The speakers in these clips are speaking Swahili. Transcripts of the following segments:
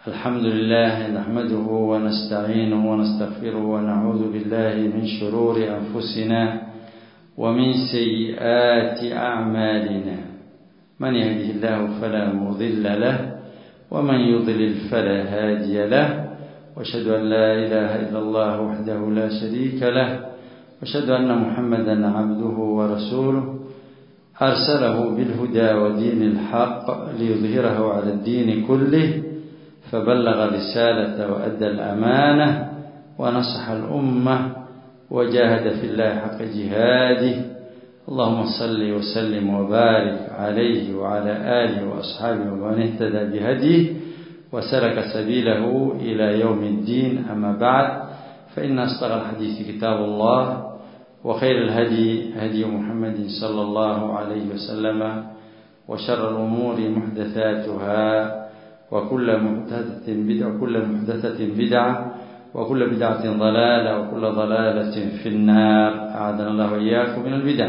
الحمد لله نحمده ونستعينه ونستغفره ونعوذ بالله من شرور أنفسنا ومن سيئات أعمالنا من يهده الله فلا مضل له ومن يضلل فلا هادي له واشهد أن لا إله إلا الله وحده لا شريك له واشهد أن محمدا عبده ورسوله أرسله بالهدى ودين الحق ليظهره على الدين كله فبلغ رسالة وأدى الأمانة ونصح الأمة وجاهد في الله حق جهاده اللهم صل وسلم وبارك عليه وعلى آله وأصحابه ومن اهتدى بهديه وسلك سبيله إلى يوم الدين أما بعد فإن أصدق الحديث كتاب الله وخير الهدي هدي محمد صلى الله عليه وسلم وشر الأمور محدثاتها وكل محدثة بدعة وكل محدثة بدعة وكل بدعة ضلالة وكل ضلالة في النار أعاذنا الله وإياكم من البدع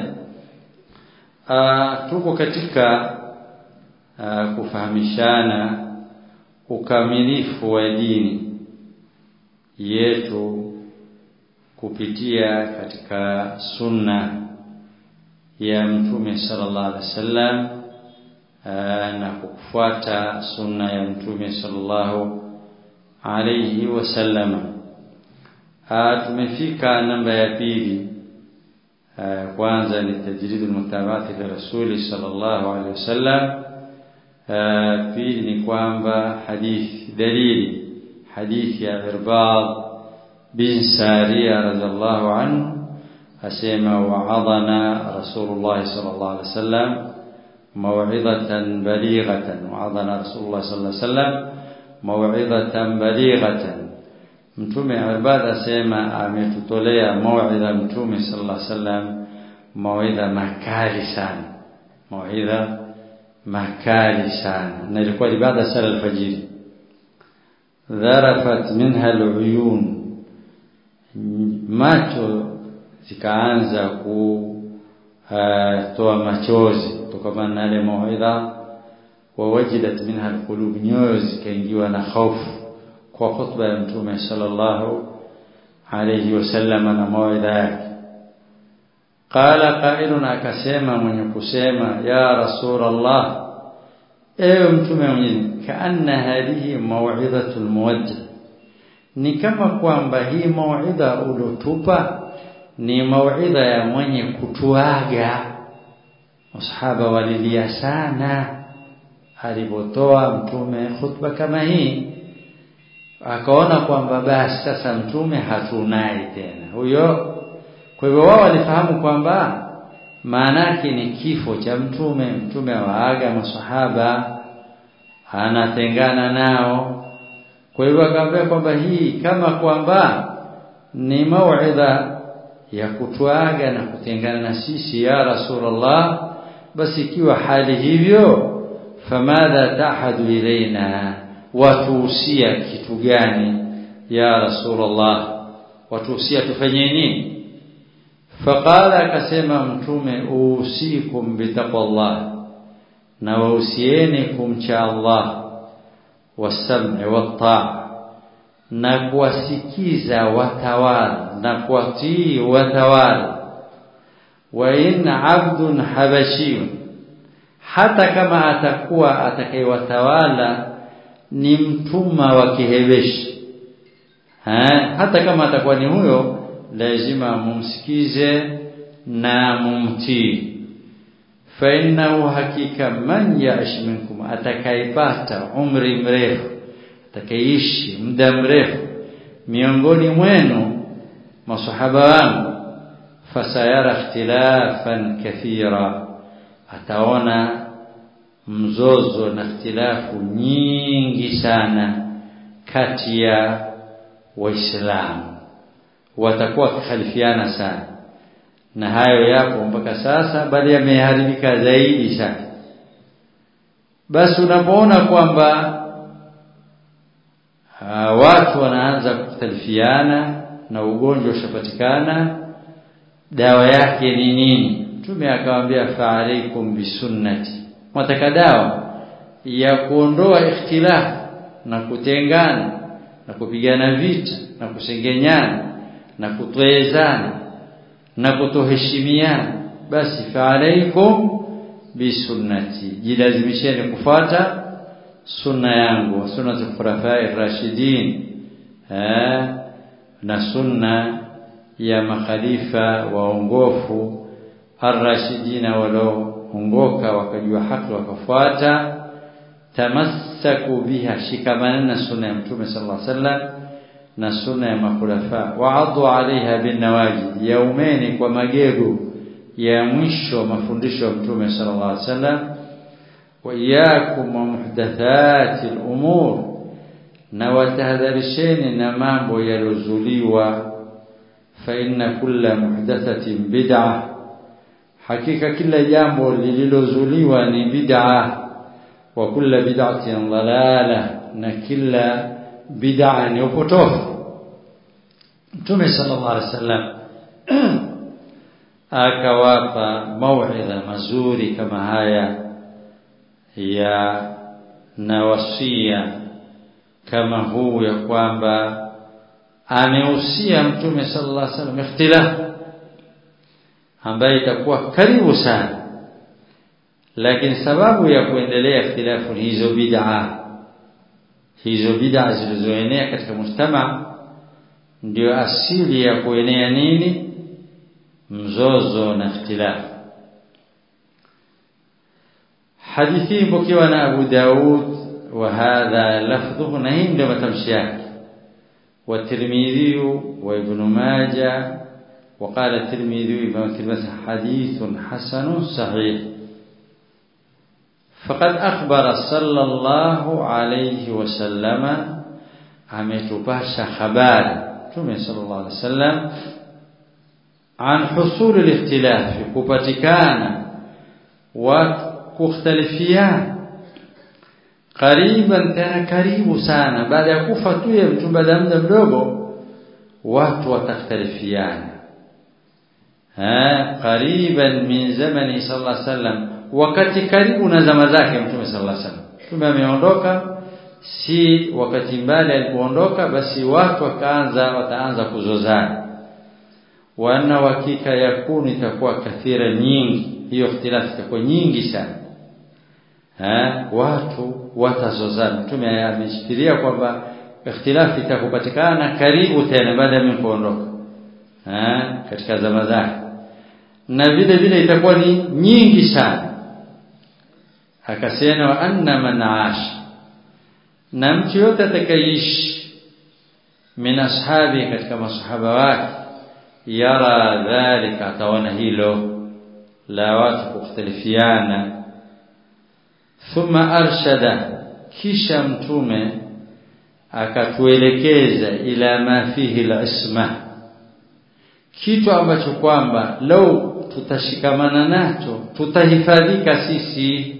tuko katika uh, kufahamishana ukamilifu wa dini yetu kupitia katika sunna ya mtume sallallahu alaihi wasallam na kufuata sunna ya mtume sallallahu alaihi wasallam tumefika namba ya pili kwanza ni tajrid almutabati li rasuli sallallahu alaihi wasallam pili ni kwamba hadithi dalili hadithi ya irbad bin sariya radhiallahu anhu asema wa'adana rasulullah sallallahu alaihi wasallam موعظة بليغة وعظنا رسول الله صلى الله عليه وسلم موعظة بليغة mtume ibada asema ametutolea mauidha mtume sallallahu alaihi wasallam mauidha makali sana mauidha makali sana na ilikuwa ibada sala alfajiri dharafat minha aluyun macho zikaanza kutoa machozi kutokana na ile mauidha wawajidat minha alqulub nyoyo zikaingiwa na hofu kwa khutba ya mtume sallallahu alayhi wasallam na mauidha yake qala qailun akasema mwenye kusema ya rasulullah ewe mtume mwenyewe kaanna hadhihi mauidhatul muwajjah ni kama kwamba hii mauidha ulotupa ni mauidha ya mwenye kutuaga masahaba walilia sana alipotoa mtume khutba kama hii akaona kwamba basi sasa mtume hatunai tena huyo kwa hivyo wao walifahamu kwamba maana yake ni kifo cha mtume mtume waaga masahaba anatengana nao kwa hivyo akaambia kwamba hii kama kwamba ni mauidha ya kutuaga na kutengana na sisi ya rasulullah basi ikiwa hali hivyo famadha tahadu ilaina watuhusia kitu gani ya rasulullah watuhusia tufanye nini faqala akasema mtume usikum bitaqwallah na wahusieni kumcha Allah wasam'i wat-ta'a na kuwasikiza watawala na kuwatii watawala wa in abdun habashiyun hata kama atakuwa atakayewatawala ni mtumwa wa kihebeshi hata kama atakuwa ni huyo lazima mumsikize na mumtii fa innahu hakika man ya'ish minkum atakayepata umri mrefu atakayeishi muda mrefu miongoni mwenu masahaba wangu fasayara ikhtilafan kathira ataona mzozo na ikhtilafu nyingi sana kati ya waislamu watakuwa wakikhalifiana sana na hayo yapo mpaka sasa bali yameharibika zaidi sana basi unapoona kwamba uh, watu wanaanza kukhtalifiana na ugonjwa ushapatikana dawa yake ni nini mtume akamwambia fa alaikum bisunnati mwataka dawa ya kuondoa ikhtilaf na kutengana na kupigana vita na kusengenyana na kutwezana na kutoheshimiana basi fa alaikum bisunnati jilazimisheni kufuata sunna yangu sunna za khulafai rashidin eh na sunna ya makhalifa waongofu arrashidina walioongoka wakajua haki wakafuata tamassaku biha shikamana na sunna ya mtume sallallahu alaihi wasallam na sunna ya makhulafa waadhu alaiha binawajid yaumeni kwa magego ya mwisho mafundisho ya mtume sallallahu alaihi wasallam wa iyyakum wa muhdathati al-umur na watahadharisheni na mambo yalozuliwa fa inna kulla muhdathatin bid'ah hakika kila jambo lililozuliwa ni bid'ah wa kulla bid'atin dalalah na kila bid'a ni upotofu Mtume sallallahu alaihi wasallam akawapa mauidha mazuri kama haya ya na wasia kama huu ya kwamba amehusia Mtume sallallahu alaihi wasallam ikhtilaf ambaye itakuwa karibu sana lakini sababu ya kuendelea ikhtilafu hizo bid'a hizo bid'a zilizoenea katika mujtama ndio asili ya kuenea nini mzozo na ikhtilaf hadithi mpokewa na Abu Daud wa hadha lafdhuhu na hii ndio matamshi yake wa Tirmidhi wa Ibn Majah وقال الترمذي بما كلمة حديث حسن صحيح فقد أخبر صلى الله عليه وسلم ametupasha habari Mtume sallallahu alaihi wasallam an husul al-ikhtilaf kupatikana wa kukhtalifiana kariban tena karibu sana baada ya kufa tu ya mtu baada ya muda mdogo watu watakhtalifiana ha kariban min zamani sallallahu alaihi wasallam wakati karibu na zama zake mtume sallallahu alaihi wasallam mtume ameondoka si wakati mbali alipoondoka basi watu wakaanza wataanza kuzozana wana hakika yakuni itakuwa kathira nyingi hiyo ikhtilafu itakuwa nyingi sana ha watu watazozana mtume ameshikilia kwamba ikhtilafu itakupatikana karibu tena baada ya mimi kuondoka ha katika zama zake na vile vile itakuwa ni nyingi sana akasema anna man aasha na mtu yote atakayeishi min ashabi katika masahaba wake yara dhalika ataona hilo la watu kukhtalifiana thumma arshada kisha mtume akatuelekeza ila ma fihi al-isma kitu ambacho kwamba lau tutashikamana nacho tutahifadhika sisi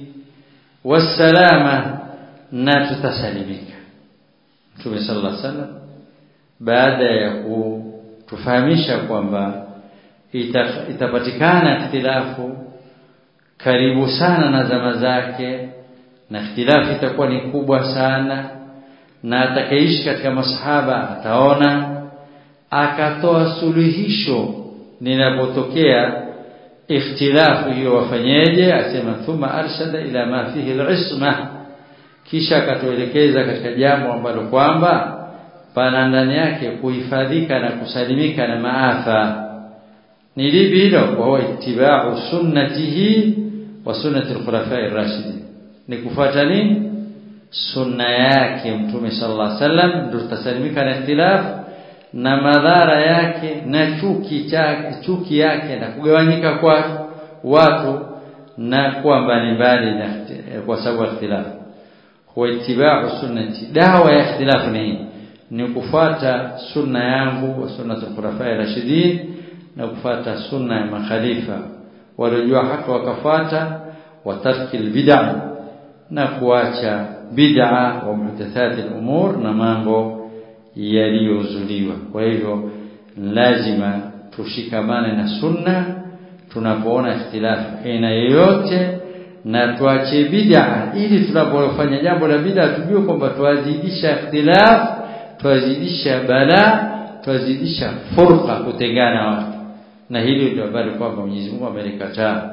wasalama na tutasalimika Mtume sallallahu alaihi wasallam baada ya kutufahamisha kwamba ita, itapatikana ikhtilafu karibu sana na zama zake na ikhtilafu itakuwa ni kubwa sana na atakaishi katika masahaba ataona akatoa suluhisho linapotokea ikhtilafu hiyo wafanyeje asema thumma arshada ila ma fihi al-isma kisha akatuelekeza katika jambo ambalo kwamba pana ndani yake kuhifadhika na kusalimika na maafa ni lipi hilo wa huwa ittiba'u sunnatihi wa sunnati al-khulafa'i ar-rashidin ni kufuata nini sunna yake mtume sallallahu alaihi wasallam ndio tutasalimika na ikhtilafu na madhara yake na chuki chake chuki yake na kugawanyika kwa watu na kuwa mbalimbali na kwa sababu ya ikhtilafu huwa itibau sunnati dawa ya ikhtilafu ni ni kufuata sunna yangu wa sunnatul khulafai rashidin na kufuata sunna ya makhalifa waliojua haki wakafuata wa tarki bid'ah na kuacha bid'a wa muhdathati al-umur na mambo yaliyozuliwa kwa hivyo lazima tushikamane na sunna tunapoona ikhtilafu aina yoyote na tuache bid'a ili tunapofanya jambo la bid'a tujue kwamba tuwazidisha ikhtilaf tuwazidisha bala tuwazidisha furqa kutengana watu na hili ndio habari kwamba Mwenyezi Mungu amelikataa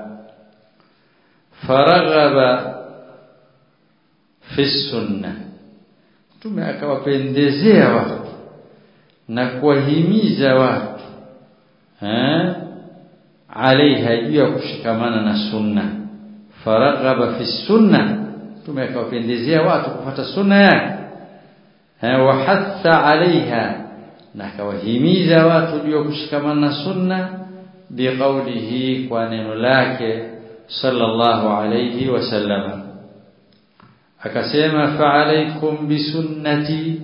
faraghaba fi sunna mtume akawapendezea watu na kuwahimiza watu eh alaiha juu ya kushikamana na sunna faraghaba fi sunna mtume akawapendezea watu kufuata sunna yake eh wa hatha alaiha na akawahimiza watu juu ya kushikamana na sunna biqaulihi kwa neno lake sallallahu alayhi wasallam akasema fa alaikum bisunnati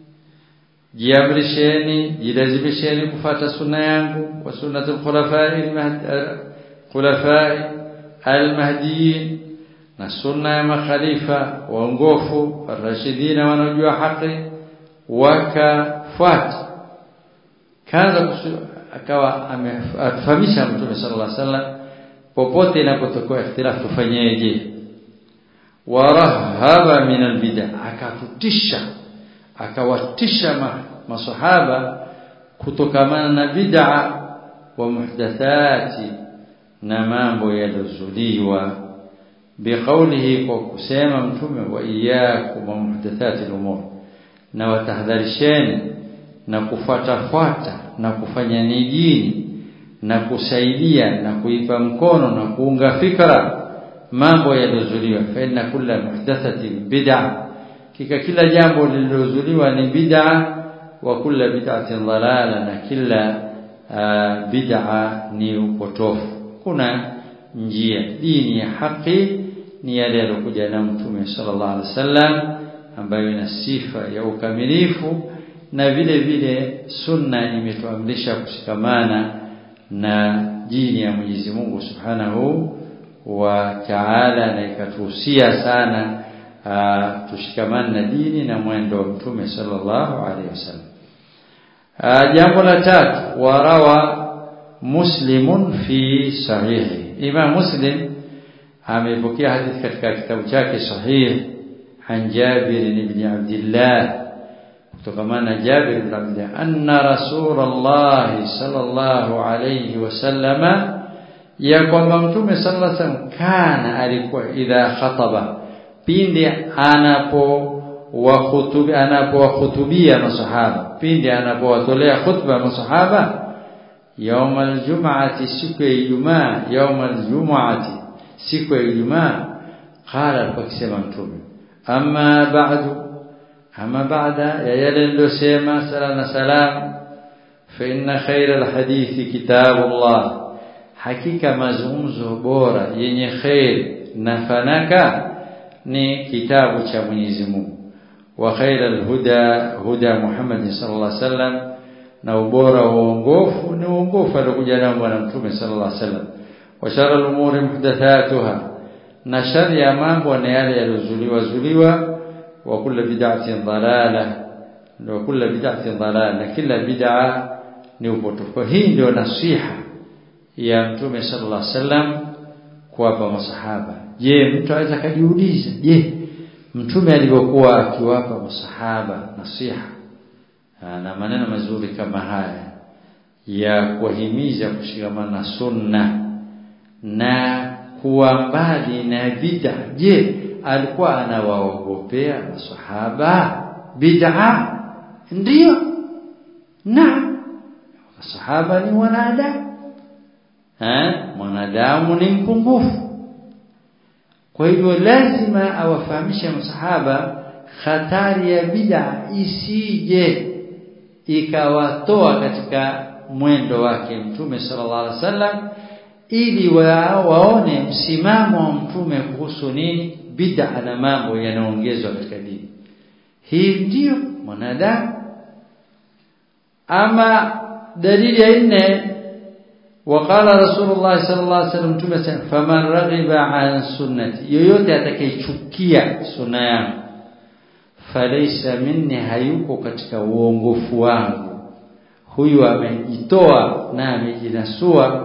jiamrisheni jilazimisheni kufata sunna yangu wa sunnatul khulafai khulafai almahdiyin na sunna ya makhalifa waongofu arashidina wanaojua haki wakafuata kaanza akawa amefahamisha mtume sallallahu alaihi wasallam popote inapotokea ikhtilaf tufanyeje warahaba min albid'a akatutisha akawatisha ma, masahaba kutokamana na bid'a wa muhdathati na mambo yalozuliwa biqaulihi kwa kusema mtume wa iyyakum wa muhdathati al-umur na watahadharisheni na kufuatafuata na kufanya ni dini na kusaidia na kuipa mkono na kuunga fikra mambo yaliyozuliwa fa inna kulla muhdathatin bid'a kika kila jambo lililozuliwa ni bid'a wa kulla bid'atin dalala na kila uh, bid'a ni upotofu kuna njia dini ya haki ni yale yalokuja na mtume sallallahu alaihi wasallam ambayo ina sifa ya ukamilifu na vile vile sunna imetuamrisha kushikamana na dini ya Mwenyezi Mungu Subhanahu wa Ta'ala na ikatuhusia sana uh, tushikamane na dini na mwendo wa Mtume sallallahu alaihi wasallam. Uh, jambo la tatu warawa Muslimun fi sahihi. Imam Muslim amepokea hadithi katika kitabu chake sahih an Jabir ibn Abdullah kutokamana Jabir ibn Abdullah anna Rasulullah sallallahu alayhi wasallama ya kwamba mtume sallallahu alayhi wasallam kana alikuwa idha khataba pindi anapo wahutubi anapowahutubia masahaba pindi anapowatolea khutba masahaba يوم الجمعة siku ya Ijumaa يوم الجمعة siku ya Ijumaa qala alipokisema mtume amma ba'du ama baada ya yale niliyosema sala na salam fa inna khayra alhadithi kitabullah hakika mazungumzo bora yenye khair na fanaka ni kitabu cha Mwenyezi Mungu wa khayra alhuda huda Muhammad sallallahu alaihi wasallam na ubora wa uongofu ni uongofu aliokuja nao bwana mtume sallallahu alaihi wasallam wa shara al-umuri muhdathatuha na shari ya mambo na yale yaliyozuliwa zuliwa wa kullu bid'atin dalala wa kullu bid'atin dalala kila bid'a ni upotofu hii ndio nasiha ya mtume sallallahu alaihi wasallam kuwapa masahaba je mtu aweza kujiuliza je mtume alivyokuwa akiwapa masahaba nasiha na maneno mazuri kama haya ya kuwahimiza kushikamana na sunna na kuwa mbali na bid'a je alikuwa anawaogopea masahaba bid'a ndio na masahaba ni wanadamu eh mwanadamu ni mpungufu kwa hivyo lazima awafahamishe masahaba hatari ya bid'a isije ikawatoa katika mwendo wake mtume sallallahu alaihi wasallam ili wa, waone msimamo wa mtume kuhusu nini bid'a na mambo yanaongezwa katika dini hii ndiyo mwanadamu ama dalili ya nne وقال رسول الله صلى الله عليه وسلم mtume faman raghiba an sunnati yoyote atakayechukia sunna yangu falaysa minni hayuko katika uongofu wangu huyu amejitoa na amejinasua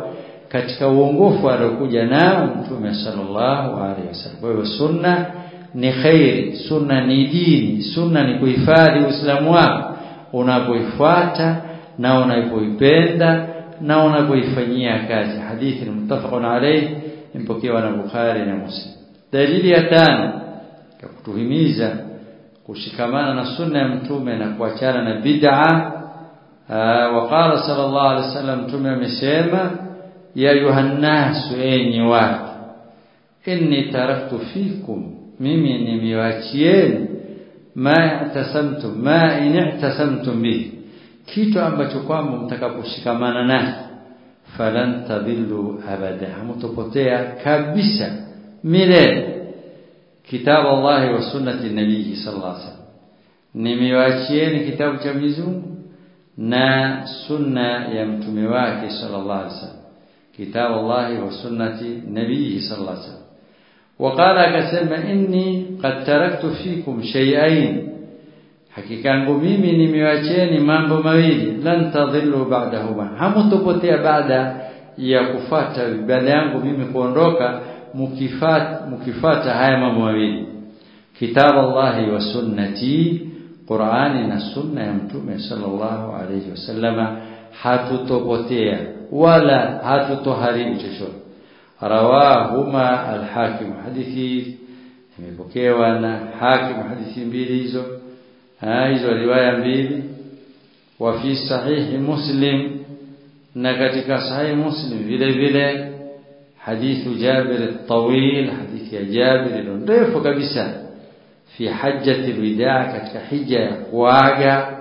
katika uongofu aliokuja nao mtume sallallahu alaihi wasallam kwa hiyo sunna ni khairi sunna ni dini sunna ni kuhifadhi uislamu wako unapoifuata na unapoipenda na unapoifanyia kazi hadithi ni muttafaqun alayhi impokewa na Bukhari na Muslim dalili ya tano ya kutuhimiza kushikamana na sunna ya mtume na kuachana na bid'a waqala sallallahu alayhi wasallam mtume amesema ya yuhannasu enyi watu inni taraktu fikum mimi nimewachieni ma i'tasamtum ma in i'tasamtum bihi kitu ambacho kwamba mtakaposhikamana nacho falan tadillu abada hamtopotea kabisa milele kitabu Allah wa sunnati nabii sallallahu alaihi wasallam nimewachieni kitabu cha Mwenyezi Mungu na sunna ya mtume wake sallallahu alaihi wasallam kitabu Allah wa sunnati nabii sallallahu alaihi wasallam وقال akasema inni qad taraktu fikum shay'ain hakika yangu mimi nimewacheni mambo mawili lan tadhillu ba'dahuma hamutopotea baada ya kufata baada yangu mimi kuondoka mukifata mukifata haya mambo mawili kitab Allah wa sunnati Qur'ani na sunna ya mtume sallallahu alayhi wasallama hatutopotea wala hatutoharibu chochote rawahuma al-hakim hadithi imepokewa na hakim hadithi mbili hizo hizo riwaya mbili wa fi sahihi muslim na katika sahihi muslim vile vile hadithu jabir at-tawil hadithi ya jabir ndefu kabisa fi hajjati al-wida katika hija ya kuaga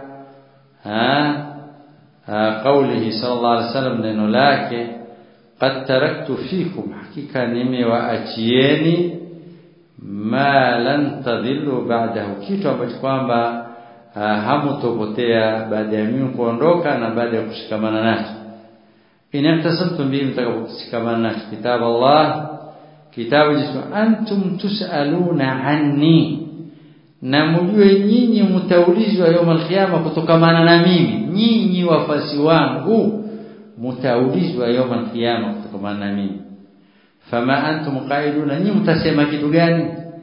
قوله صلى الله عليه وسلم neno lake qad taraktu fikum hakika nimewaachieni ma lan tadhillu ba'dahu kitu ambacho kwamba hamutopotea baada ya mimi kuondoka na baada ya kushikamana nacho inahtasamtum bihi mtakaposhikamana nacho kitabu Allah kitabu jisu antum tusaluna anni na mjue nyinyi mtaulizwa يوم القيامه kutokamana na mimi nyinyi wafasi wangu mtaulizwa يوم القيامه kutokamana na mimi fama antum qailuna nyinyi mtasema kitu gani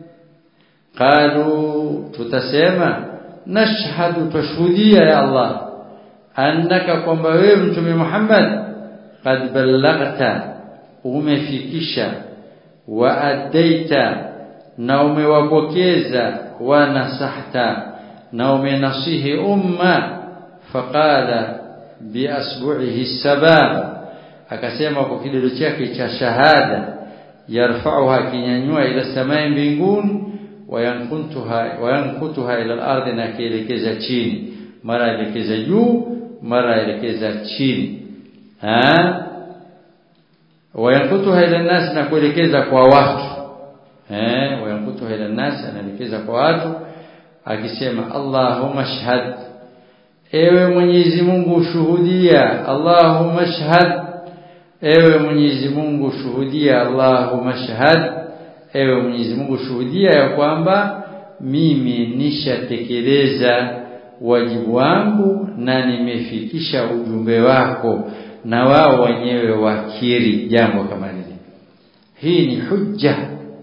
qalu tutasema nashhadu tashuhudia ya Allah annaka kwamba wewe mtume Muhammad qad ballaghta umefikisha wa adaita na umewapokeza wa nasahta na umenasihi umma faqala bi asbu'ihi sabab akasema kwa kidole chake cha shahada yarfa'uha kinyanyua ila samai mbinguni wayankuntuha wayankutuha ila al-ardi na kielekeza chini mara elekeza juu mara elekeza chini ha wayankutuha ila nas na kuelekeza kwa watu eh wayankutuha ila nas anaelekeza kwa watu akisema Allahumma shahad ewe Mwenyezi Mungu shuhudia Allahumma shahad ewe Mwenyezi Mungu shuhudia Allahumma shahad ewe Mwenyezi Mungu shuhudia ya kwamba mimi nishatekeleza wajibu wangu na nimefikisha ujumbe wako na wao wenyewe wakiri jambo kama hili hii ni hujja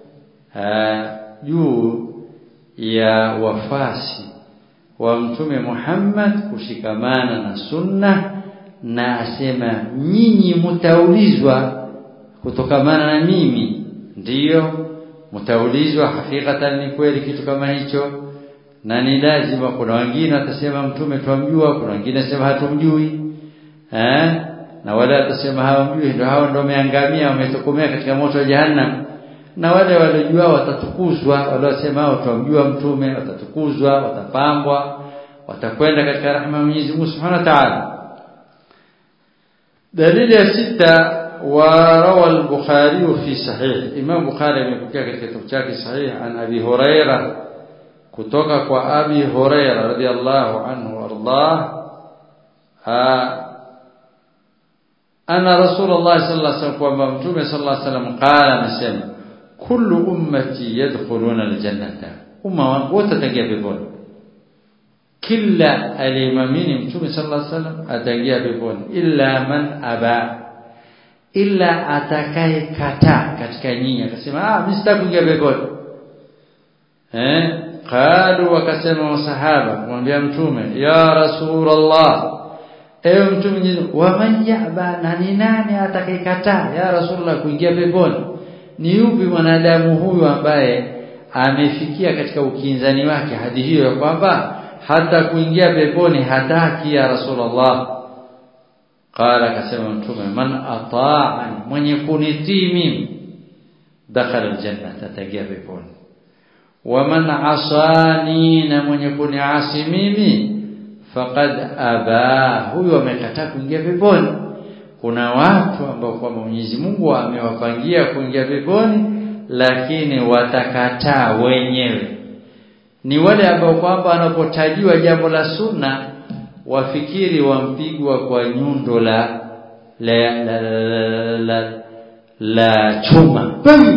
juu ya wafasi wa mtume Muhammad kushikamana na sunna na asema nyinyi mtaulizwa kutokamana na mimi ndiyo mtaulizwa hakikatan ni kweli kitu kama hicho na ni lazima kuna wengine watasema mtume twamjua kuna wengine wasema hatumjui eh na wale watasema hawamjui ndio hao ndio wameangamia wametokomea katika moto wa jahannam na wale waliojua watatukuzwa wale wasema hao twamjua mtume watatukuzwa watapambwa watakwenda katika rahma ya Mwenyezi Mungu Subhanahu wa Ta'ala dalili ya sita وروى البخاري في صحيح امام بخاري amepokea katika kitabu chake sahih an abi huraira kutoka kwa abi huraira radhiyallahu anhu wardah ana rasulullah sallallahu alaihi wasallam kwamba mtume sallallahu alaihi wasallam qala anasema kullu ummati yadkhuluna aljannata umma wangu wote wataingia peponi kila aliyemamini mtume sallallahu alaihi wasallam ataingia peponi illa man aba ila atakaye kataa katika nyinyi akasema ah mimi sitaki kuingia peponi eh qalu wakasema masahaba kumwambia mtume ya rasulullah ewe mtume wa man yaba na ni nani atakayekataa ya rasulullah kuingia peponi ni yupi mwanadamu huyu ambaye amefikia katika ukinzani wake hadi hiyo ya kwamba hata kuingia peponi hataki ya rasulullah qala akasema mtume man ata'ani mwenye kunitii mimi dakhala aljanna ataingia peponi wa man asani na mwenye kuniasi mimi faqad aba huyo amekataa kuingia peponi kuna watu ambao kwa Mwenyezi Mungu amewapangia kuingia peponi lakini watakataa wenyewe ni wale ambao kwamba wanapotajiwa jambo la sunna wafikiri wampigwa kwa nyundo la la la, la, la, la chuma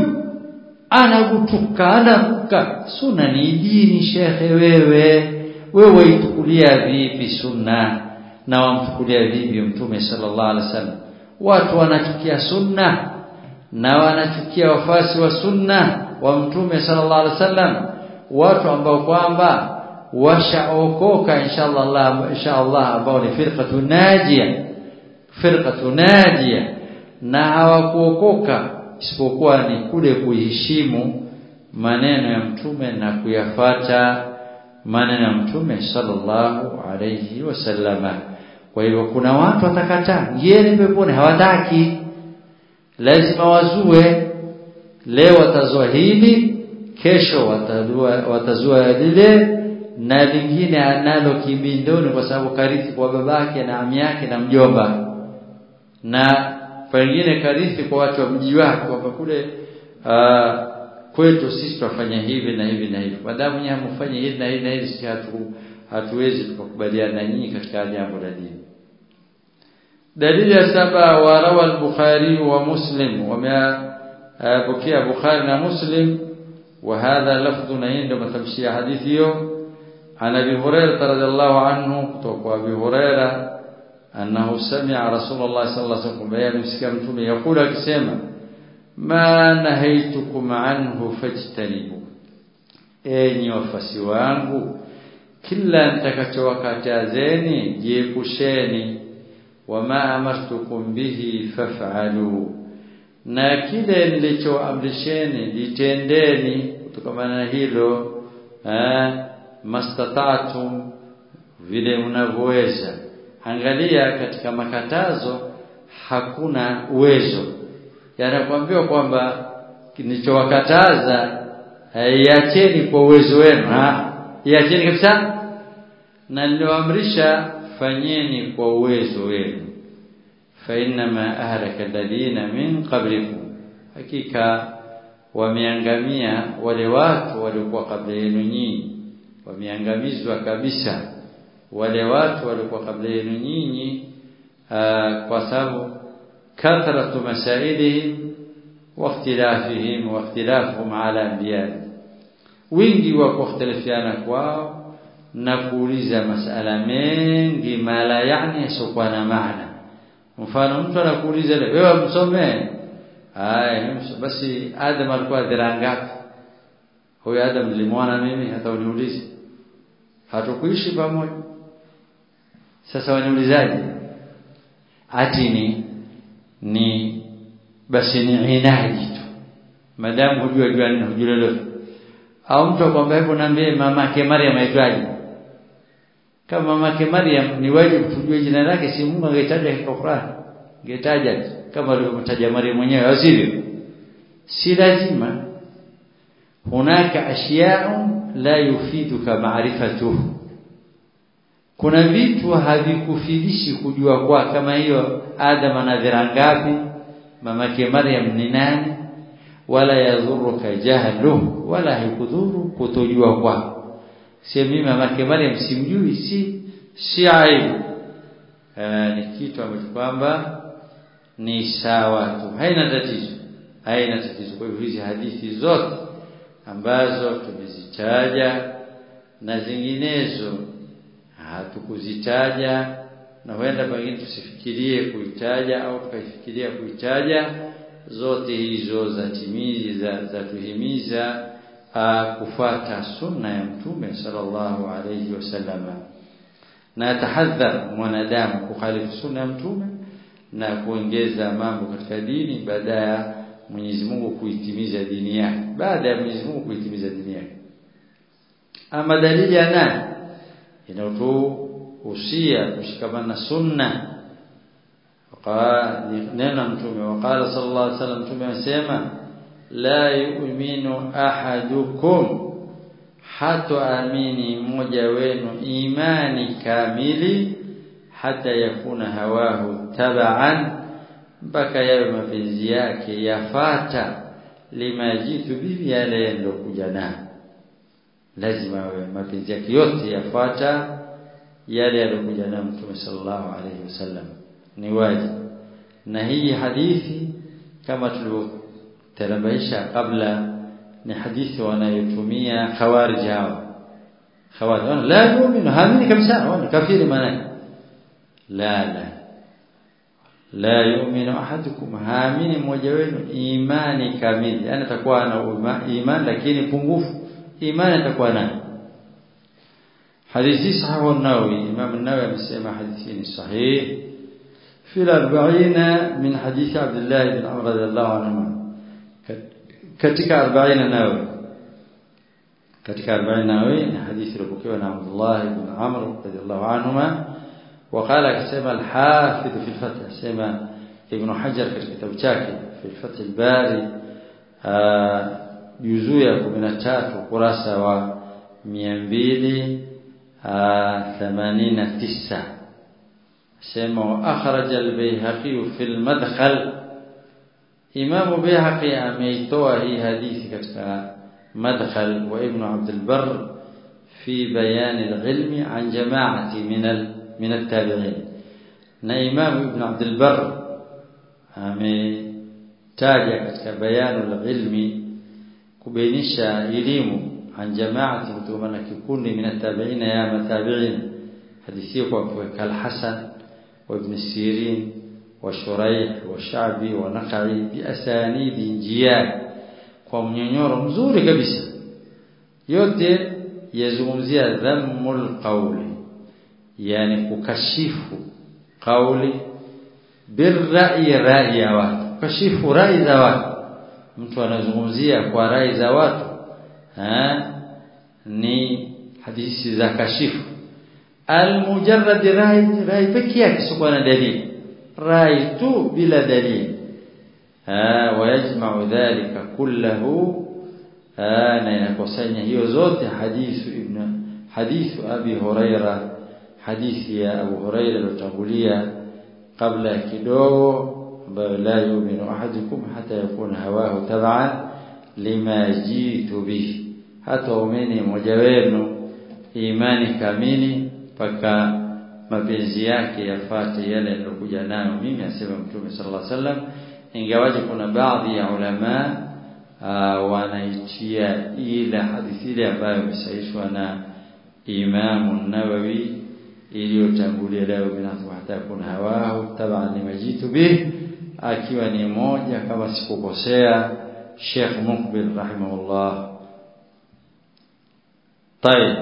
anagutuka anaruka sunna ni dini shekhe wewe wewe itukulia vipi sunna na wamchukulia vipi mtume sallallahu alaihi wasallam watu wanachukia sunna na wanachukia wafasi wa sunna wa mtume sallallahu alaihi wasallam watu ambao kwamba washaokoka inshallah inshallah ambao ni firqatu najia firqatu najia na hawakuokoka isipokuwa ni kule kuheshimu maneno ya mtume na kuyafata maneno ya mtume sallallahu alayhi wasallama kwa hivyo kuna watu watakataa ngieni peponi hawataki lazima wazue leo watazua hili kesho watazua watazua lile na lingine analo kibindoni kwa sababu karithi kwa babake na ami yake na mjomba na pengine karithi kwa watu wa mji wake kwamba kule uh, kwetu sisi tunafanya hivi na hivi na hivi madamu nyinyi mfanye hivi na hivi na hivi sisi hatu, hatuwezi tukakubaliana na nyinyi katika jambo la dini dalili ya saba wa rawa al-bukhari wa muslim wamepokea bukhari na muslim وهذا لفظ عند متمشي حديثه عن ابي هريره رضي الله عنه kutoka ابي هريره انه سمع رسول الله صلى الله عليه وسلم بيان msikia mtume yakula akisema ma nahaitukum anhu fajtanibu enyi wafasi wangu kila nitakachowakatazeni jiepusheni wama amartukum bihi faf'alu na kile nilichoamrisheni litendeni kutokana na hilo eh mastata'tum vile mnavyoweza angalia katika makatazo hakuna uwezo yanakwambiwa kwamba nilichowakataza iacheni kwa uwezo wenu iacheni kabisa na nilioamrisha fanyeni kwa uwezo wenu فإنما أهلك الذين من قبلكم hakika wameangamia wale watu waliokuwa kabla yenu nyinyi wameangamizwa kabisa wale watu waliokuwa kabla yenu nyinyi kwa sababu kathratu masailihim wa ikhtilafihim wa ikhtilafuhum ala anbiya'ihim wingi wa kukhtalifiana kwao na kuuliza masala mengi mala yani yasiokuwa na maana mfano mtu anakuuliza wewe msomee haya basi Adam alikuwa dhira ngapi huyo Adam nilimwona mimi hata uniulize hatukuishi pamoja sasa waniulizaje ati ni ni basi ni inaji tu madamu hujua jua nini hujua lolote au mtu akwambia hebu niambie mamake Maryam aitwaje kama mamake Maryam ni wajibu tujue jina lake si Mungu angetaja katika Qur'an angetaja kama alivyomtaja Maryam mwenyewe asivyo si lazima hunaka ashya'un la yufiduka ma'rifatuhu kuna vitu havikufidishi kujua kwa kama hiyo Adam ana dhira ngapi mamake Maryam ni nani wala yadhuruka jahluhu wala haikudhuru kutojua kwako si mimi mamake Maryam simjui si si aibu ni kitu ambacho kwamba ni sawa tu haina tatizo haina tatizo kwa hivyo hizi hadithi zote ambazo tumezitaja na zinginezo hatukuzitaja na huenda pengine tusifikirie kuitaja au tukaifikiria kuitaja zote hizo za timiza za tuhimiza kufuata sunna ya mtume sallallahu alayhi wasallam na tahadhar mwanadamu kukhalifu sunna ya mtume na kuongeza mambo katika dini baada ya Mwenyezi Mungu kuitimiza dini yake baada ya Mwenyezi Mungu kuitimiza dini yake ama dalili ya nani inayotuhusia kushikamana na sunna neno mtume waqala sallallahu alaihi wasallam mtume amesema la yu'minu ahadukum hata amini mmoja wenu imani kamili hata yakuna hawahu tabaan mpaka yawe mapenzi yake yafata lima jitu bibi yale kuja nayo lazima awe mapenzi yake yote yafata yale yalokuja nayo mtume sallallahu alaihi wasallam ni wajibu na hii hadithi kama tulivyotarabaisha kabla ni hadithi wanayotumia khawarij hawa khawarij la yu'minu hamini kabisa wao kafiri maana la la la yu'minu ahadukum hamini mmoja wenu imani kamili yani atakuwa na imani lakini pungufu imani atakuwa nayo hadithi sahihi an-Nawawi Imam an-Nawawi amesema hadithi ni sahihi في الأربعين من حديث عبد الله بن عمر رضي الله عنهما katika 40 nawe katika 40 nawe ni hadithi iliyopokewa na Abdullah ibn Amr radhiyallahu anhuma وقال كما الحافظ في الفتح سما ابن حجر في كتاب chake في الفتح الباري juzuu ya 13 kurasa wa 289 سمع أخرج البيهقي في المدخل إمام بيهقي أميتوه حديث كتك مدخل وابن عبد البر في بيان العلم عن جماعة من من التابعين na Imam Ibn Abdul Barr ametaja katika bayanu ilmi kubainisha elimu an jamaati kutokana na kikundi min at-tabi'in ya matabi'in hadithi kwa kuweka al-Hasan wa Ibn Sirin wa Shuraih wa Sha'bi wa Naqi bi asanidi njia kwa mnyonyoro mzuri kabisa yote yazungumzia dhammul qawli yani kukashifu kauli birra'i rai ya watu kashifu rai za watu mtu anazungumzia kwa rai za watu ha? ni hadithi za kashifu almujarrad rai rai pekee yake sio na dalili rai tu bila dalili ha wayajma'u dhalika kullahu na inakusanya hiyo zote hadithu ibn hadithu abi huraira hadithi ya abu huraira iliyotangulia kabla kidogo ambayo la yu'minu ahadukum hata yakuna hawahu tab'an lima jitu bihi hata umeni mmoja wenu imani kamili mpaka mapenzi yake yafate yale yaliyokuja nayo mimi asema mtume sallallahu alaihi wasallam ingawaje kuna baadhi ya ulama wanaitia ila hadithi ile ambayo imesahihishwa na Imam Nawawi iliyotangulia leo binafsi hata kuna hawahu taban limajitu bih akiwa ni moja kama sikukosea Sheikh Mukbil rahimahullah طيب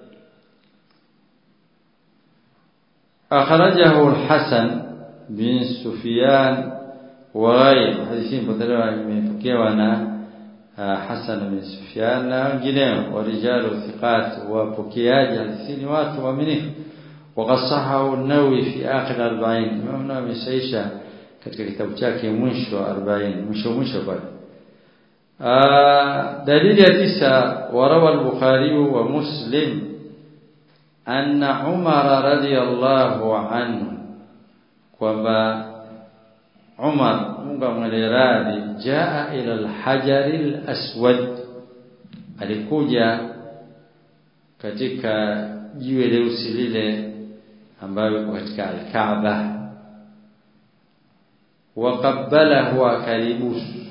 أخرجه الحسن بن سفيان وغير حديثين بدلوا من فكيوانا حسن بن سفيان na wengineo warijalu thiqat wapokeaji hadithi watu waaminifu وقد صححه النووي في آخر 40 Imam Nawawi amesaisha katika kitabu chake mwisho 40 mwisho mwisho pale dalili ya tisa warawa al-Bukhari wa Muslim anna Umar radiyallahu anhu kwamba Umar Mungu amweleradhi jaa ila al-hajar al-aswad alikuja katika jiwe leusi lile ambayo katika al-Kaaba waqabbalahu akalibusu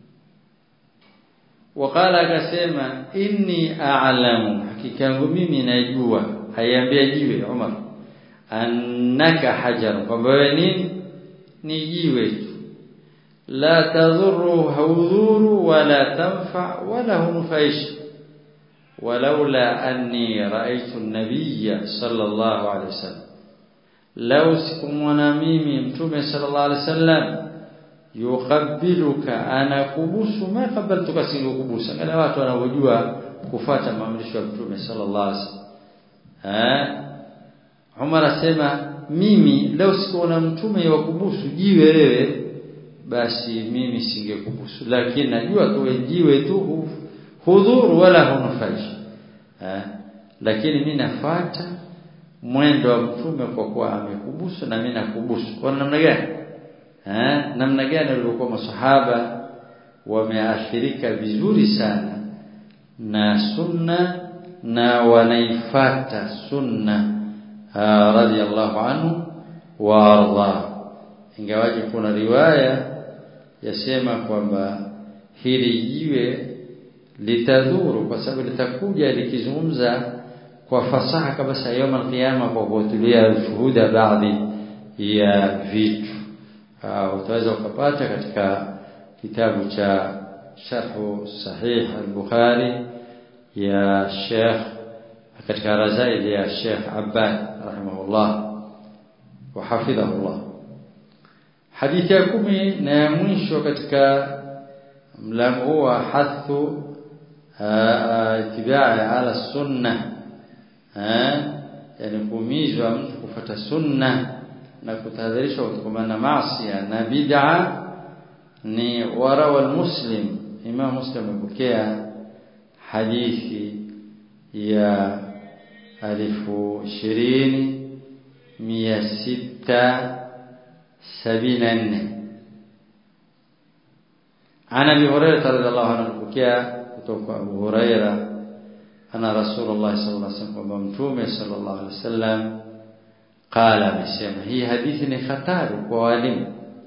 waqala akasema inni a'lamu hakika yangu mimi najua haiambia jiwe Umar annaka hajar kwamba wewe nini ni jiwe tu la tadhuru haudhuru wala tanfa wala hunfaish ولولا أني رأيت النبي صلى الله عليه وسلم لو سكمنا ميمي متومي صلى الله عليه وسلم yuqabbiluka anakubusu ma qabaltuka sikukubusa kana watu wanaojua kufuata maamrisho ya Mtume sallallahu alaihi wasallam eh Umar asema mimi leo sikuona mtume wa kubusu jiwe wewe basi mimi singekubusu lakini najua tu jiwe tu hudhuru wala hunufaishi eh lakini mimi nafuata mwendo wa mtume kwa kuwa amekubusu na mimi nakubusu kwa namna gani eh namna gani walikuwa masahaba wameathirika vizuri sana na sunna na wanaifata sunna radhiallahu anhu wa arda ingawaje kuna riwaya yasema kwamba hili jiwe litadhuru kwa sababu litakuja likizungumza kwa fasaha kabisa yawm alqiyama kwa kutulia shuhuda baadhi ya vitu utaweza ukapata katika kitabu cha sharh sahih al-Bukhari ya Sheikh katika razail ya Sheikh Abbad rahimahullah wa hafidhahullah hadithi ya kumi na ya mwisho katika mlango wa hathu itibai ala sunna yani kuumizwa mtu kufuata sunna na kutahadharishwa kutokana na maasi na bid'a ni warawa al-muslim imam muslim amepokea hadithi ya alifu ishirini mia sita sabini na nne عن ابي هريره رضي الله عنه kupokea kutoka Abu Huraira ana Rasulullah sallallahu alaihi wasallam kwamba mtume sallallahu alaihi wasallam qala amesema hii hadithi ni hatari kwa walimu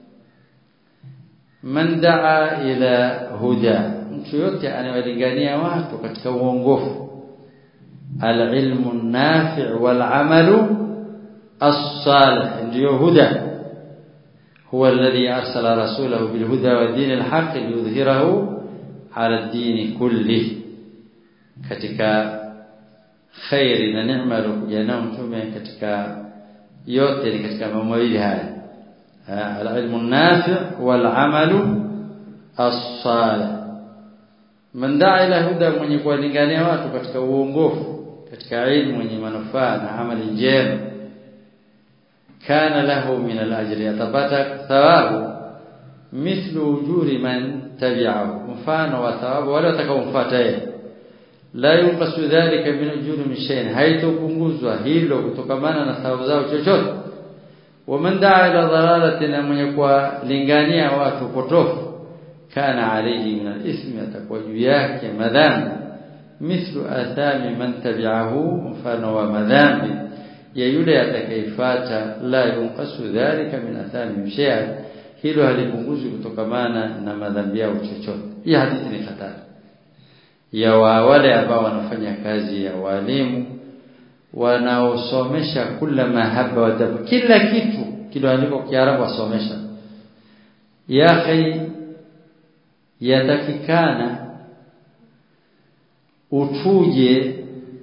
man daa ila huda mtu yote anayewalingania watu katika uongofu alilmu nafi' wal amalu as-salih ndio huda huwa alladhi arsala rasulahu bil huda wa dinil haqq liyudhhirahu ala ad-din kulli katika khairi na neema aliyokuja nayo mtume katika yote ni katika mambo mawili haya al-ilmu nafi' wal amalu as-salih man daa ila huda mwenye kuwalingania watu katika uongofu katika ilmu yenye manufaa na amali njema kana lahu min al-ajri atapata thawabu mithlu ujuri man tabi'ahu mfano wa thawabu wale watakaomfuata yeye la yunqasu dhalika min ujuri min shay'in haitopunguzwa hilo kutokamana na thawabu zao chochote waman daa ila dhalalatin mwenye kuwalingania watu potofu kana alayhi min al-ithmi atakuwa juu yake madhambi mithlu athami man tabi'ahu mfano wa madhambi ya yule atakayefuata la yunqasu dhalika min athami shay'a hilo halipunguzwi kutokamana na madhambi yao chochote hii hadithi ni hatari ya wale ambao wanafanya kazi ya walimu wanaosomesha kula mahaba wa dabu kila kitu kiloandikwa Kiarabu wasomesha ya akhi yatakikana utuje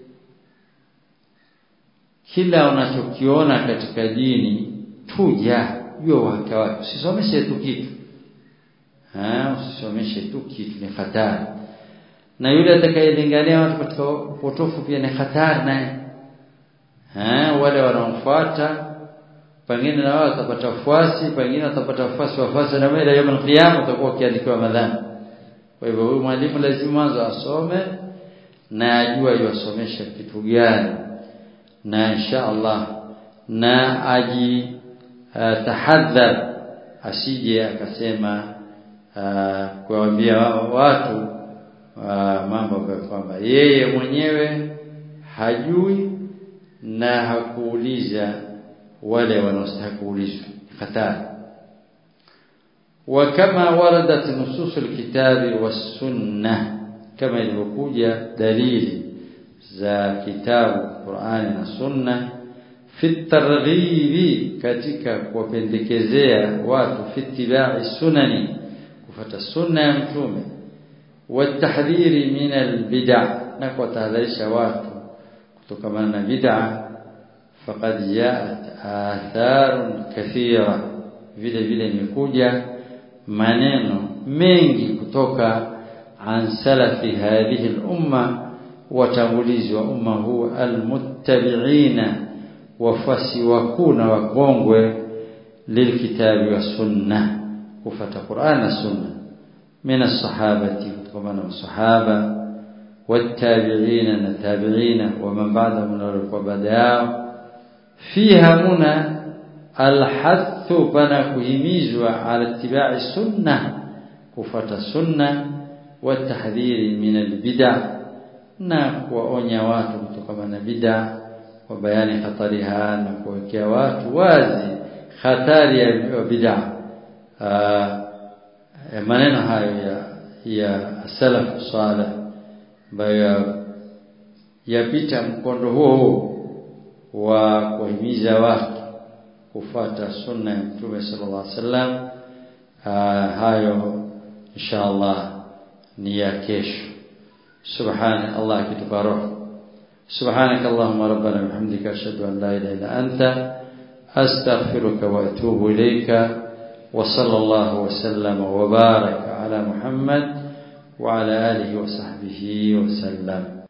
kila unachokiona katika dini tuja jua wake wake usisomeshe tu kitu ah usisomeshe tu kitu ni hatari na yule atakayelingania watu katika potofu pia ni hatari naye eh wale wanaomfuata pengine na wao watapata wafuasi pengine watapata wafuasi wafuasi na mbele ya kiyama utakuwa ukiandikiwa madhambi kwa hivyo huyu mwalimu lazima mwanzo asome na ajue yosomesha kitu gani na insha Allah na aji uh, tahadhar asije akasema uh, kuwaambia watu uh, mambo kwamba yeye mwenyewe hajui na hakuuliza wale wanaostahili kuulizwa hatari وكما وردت نصوص الكتاب والسنه كما ilivyokuja dalili za kitabu Qur'ani na Sunna fi targhibi katika kuwapendekezea watu fi ittiba'i sunani kufuata sunna ya mtume watahdhiri min albid'a na kuwatahadharisha watu kutokana na bid'a faqad ja'at atharun kathira vile vile imekuja maneno mengi kutoka an salafi hadhihi al-umma watangulizi wa umma huu almuttabi'ina wafasi wakuu na wakongwe lilkitabi wa sunna kufata Qur'an na sunna min as-sahabati kama na masahaba والتابعين التابعين ومن بعدهم من القبداء فيها هنا الحث بنا كهميزوا على اتباع السنة كفة السنة والتحذير من البدع na kuwaonya watu kutokana na bid'a kwa bayani hatariha na kuwekea watu wazi hatari ya bid'a maneno hayo ya ya salaf salih ambayo yapita mkondo huo wa kuhimiza watu kufuata sunna ya Mtume sallallahu alaihi wasallam hayo inshallah ni ya kesho سبحان الله كتباره سبحانك اللهم ربنا وبحمدك أشهد أن لا إله إلا أنت أستغفرك وأتوب إليك وصلى الله وسلم وبارك على محمد وعلى آله وصحبه وسلم